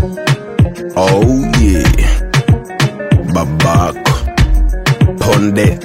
Oh yeah. Babako. Ponde.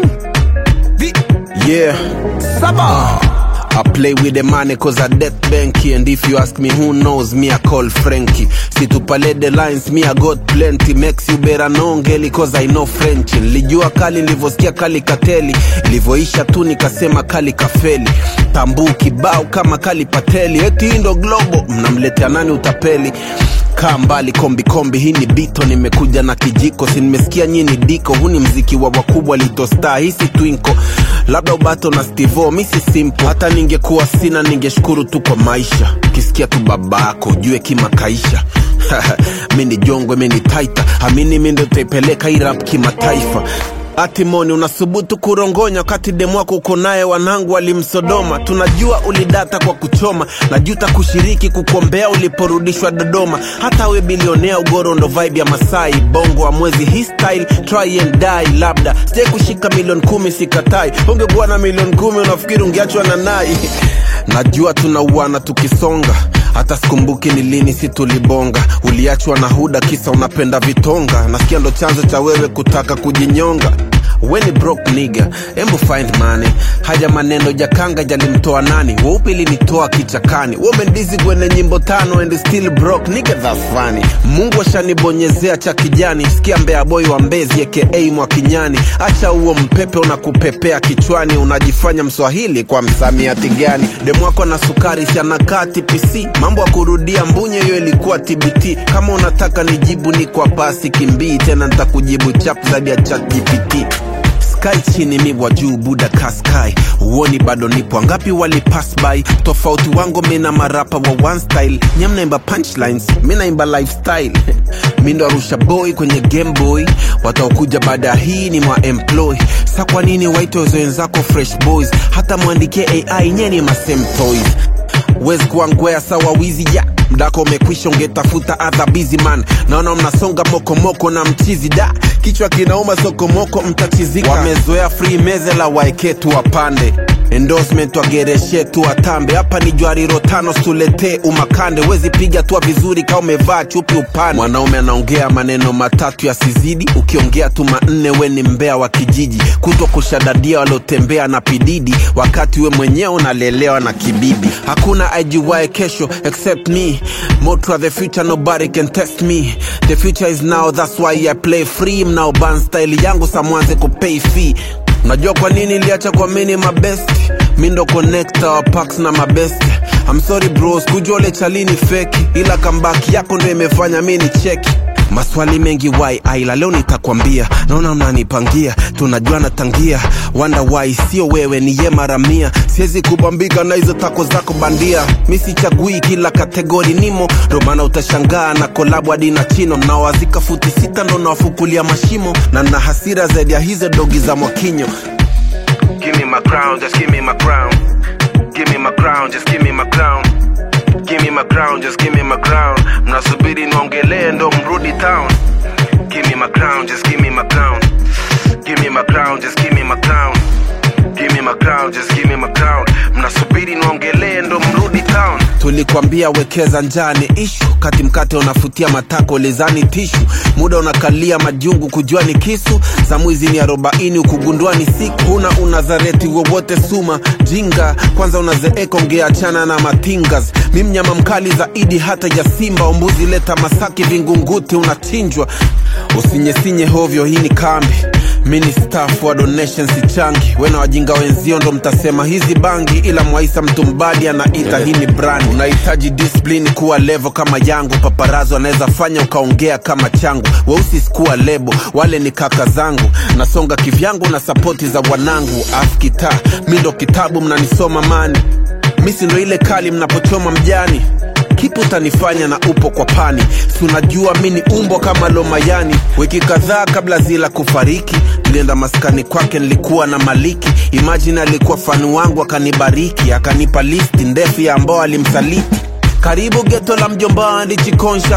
Ding. Yeah. Saba. I play with the money cause I death banky And if you ask me who knows me I call Frankie Situpale the lines me I got plenty Makes you better know ngeli cause I know French Nilijua kali nilivyosikia kali kateli Ilivyoisha tu nikasema kali kafeli Tambu kibao kama kali pateli Eti hii ndo globo mnamletea nani utapeli kaa mbali kombi kombi hii ni bito nimekuja na kijiko si nimesikia nyini diko huu ni mziki wa wakubwa litostar hisi twinko labda ubato na stivo misi simple hata ningekuwa sina ningeshukuru tu kwa maisha ukisikia tu babako ujue kimakaisha mi ni jongwe mi ni taita amini mi ndo taipeleka irap kimataifa Atimoni unasubutu kurongonya wakati demu wako uko naye, wanangu walimsodoma. Tunajua ulidata kwa kuchoma, najuta kushiriki kukombea uliporudishwa Dodoma. Hata we bilionea, ugoro ndo vibe ya Masai, bongo wa mwezi hii style, try and die. Labda sijai kushika milioni kumi, sikatai. Ungekuwa na milioni kumi, unafikiri ungeachwa na nai? Najua tunauana tukisonga hata sikumbuki ni lini si tulibonga uliachwa na huda kisa unapenda vitonga nasikia ndo chanzo cha wewe kutaka kujinyonga weni broke nigga embu find money haja maneno jakanga jalimtoa nani weupe ilinitoa kichakani womendizi kwenye nyimbo tano and still broke nigga that's funny mungu ashanibonyezea cha kijani sikia mbea boy wa mbezi aka mwakinyani acha huo mpepe unakupepea kichwani unajifanya mswahili kwa msamiati gani demwako na sukari sianakaa tpc mambo ya kurudia mbunye hiyo ilikuwa tbt kama unataka nijibu ni kwa pasi kimbii tena nitakujibu chap zaidi ya chat gpt sky chini mi wa juu buda kaskai uoni bado nipo ngapi wali pass by tofauti wangu mina marapa wa one style nyam naimba punchlines mi naimba lifestyle mi ndo arusha boy kwenye game boy wataokuja baada ya hii ni mwa employ sa kwa nini waite wenzako fresh boys hata mwandikie ai nyeni masame toys wezi kuangwea sawa wizi ya mdako umekwisha ungetafuta other busy man naona mnasonga mokomoko na mchizi da kichwa kinauma sokomoko mtachizika wamezoea free meze la waeketu wapande endorsement wagereshe tu watambe hapa ni jwariro tano suletee umakande wezi piga tua vizuri kaa umevaa chupi upande mwanaume anaongea maneno matatu yasizidi ukiongea tu manne we ni mbea wa kijiji kutwa kushadadia waliotembea na pididi wakati we mwenyewe unalelewa na kibibi hakuna ajuwae kesho except me motra the future nobody can test me the future is now that's why i play free mnao ban style yangu samwanze kupay fee unajua kwa nini iliacha kwa mini mabest mi ndo connecta wa packs na mabest I'm sorry bros kujua ule chalini feki ila kambaki yako ndo imefanya mi ni cheki maswali mengi why aila leo nitakwambia naona mnanipangia tunajua natangia wanda why sio wewe ni ye mara mia siwezi kubambika na hizo tako zako bandia mi sichagui kila kategori nimo ndo maana utashangaa na kolabu hadi na chino nawazika futi sita ndo nawafukulia mashimo na na hasira zaidi ya hizo dogi za mwakinyo Give me my crown, just give me my crown. Give me my crown, just give me my crown. Give me my crown, just give me my crown. Mnasubiri niongelee ndo mrudi town. Give me my crown, just give me my crown. Give me my crown, just give me my crown. Give me my crown, just give me my crown. Mnasubiri niongelee ndo mrudi town. Tulikwambia wekeza njani ishu, kati mkate unafutia matako lezani tishu, muda unakalia majungu kujua ni kisu, za mwizi ni arobaini ukugundua ni siku. Huna unazareti wowote suma jinga, kwanza unazeeka ungeachana na matingas. Mi mnyama mkali zaidi hata ya simba, umbuzi leta Masaki Vingunguti unachinjwa. Usinyesinye hovyo, hii ni kambi mi ni staff wa donation sichangi wena wajinga wenzio ndo mtasema hizi bangi ila mwaisa mtu mbadi anaita hii ni brand unahitaji discipline kuwa levo kama yangu paparazo anaweza fanya ukaongea kama changu weusi sikuwa lebo wale ni kaka zangu nasonga kivyangu na sapoti za wanangu afkita mi ndo kitabu mnanisoma mani misi ndo ile kali mnapochoma mjani kipi utanifanya na upo kwa pani si unajua mi ni umbo kama lomayani wiki kadhaa kabla zila kufariki tulienda maskani kwake nilikuwa na maliki imajini alikuwa fani wangu akanibariki akanipa listi ndefu ya ambao alimsaliti karibu geto la mjomba ndichi conscious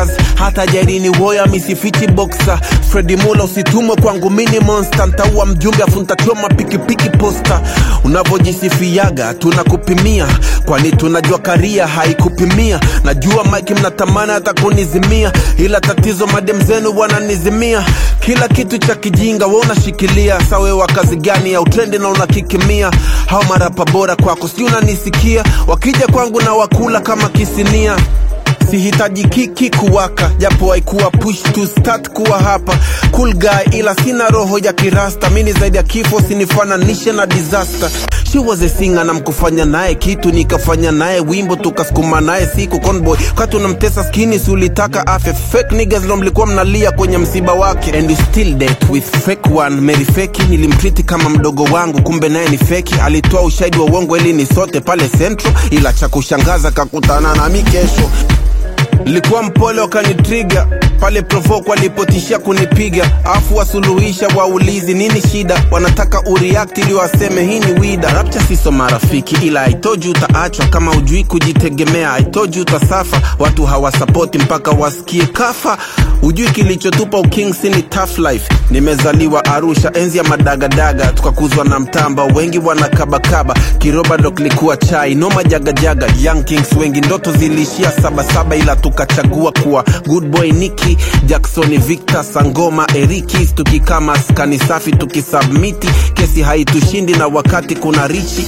hata jairini woya misifiti boxa fredi mula usitumwe kwangu mini monster ntaua mjumbe afu ntachoma pikipiki posta unavyojisifiaga tunakupimia kwani tunajua karia haikupimia najua mike mnatamani hata kunizimia ila tatizo madem zenu wananizimia kila kitu cha kijinga we unashikilia sawe wa kazi gani ya utrendi na unakikimia hao marapa bora kwako sijui unanisikia wakija kwangu na wakula kama kisinia sihitaji kiki kuwaka japo haikuwa push to start kuwa hapa cool guy ila sina roho ya kirasta mini zaidi ya kifo sinifananishe na disaster she was a singer na mkufanya naye kitu nikafanya naye wimbo tukasukuma naye siku conboy kati unamtesa skini si ulitaka afe fake niggas ndo mlikuwa mnalia kwenye msiba wake and you still date with fake one Mary feki nilimtriti kama mdogo wangu kumbe naye ni feki alitoa ushahidi wa uongo ili ni sote pale central ila cha kushangaza kakutana nami kesho likuwa mpole wakanitriga pale provoke walipotishia kunipiga afu wasuluhisha waulizi nini shida wanataka ureact ili waseme hii ni wida rapcha siso marafiki ila aitoji utaachwa kama ujui kujitegemea aitoji utasafa watu hawasapoti mpaka wasikie kafa ujui kilichotupa ukingsi ni tough life nimezaliwa arusha enzi ya madagadaga tukakuzwa na mtamba wengi wanakabakaba kiroba ndo kilikuwa chai noma jagajaga young kings wengi ndoto ziliishia sabasaba ila tukachagua kuwa good boy niki jackson victor sangoma erikis tukikama skani safi tukisubmiti kesi haitushindi na wakati kuna richi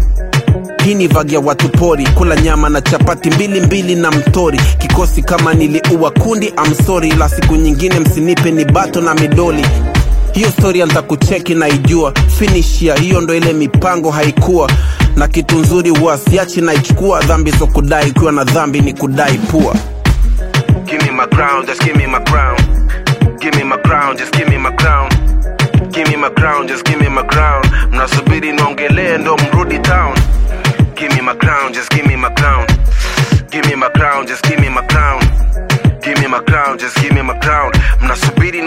hii ni vagi ya watu pori kula nyama na chapati mbili mbili na mtori kikosi kama niliua kundi amsori ila siku nyingine msinipe ni bato na midoli hiyo storia ntakucheki naijua finishia hiyo ndo ile mipango haikuwa na kitu nzuri huwa siachi naichukua dhambi zo kudai ikiwa na dhambi ni kudai pua Give me my crown, just give me my crown. Give me my crown, just give me my crown. Give me my crown, just give me my crown. Mnasubiri niongelee ndo mrudi town. Give me my crown, just give me my crown. Give me my crown, just give me my crown. Give me my crown, just give me my crown. Mnasubiri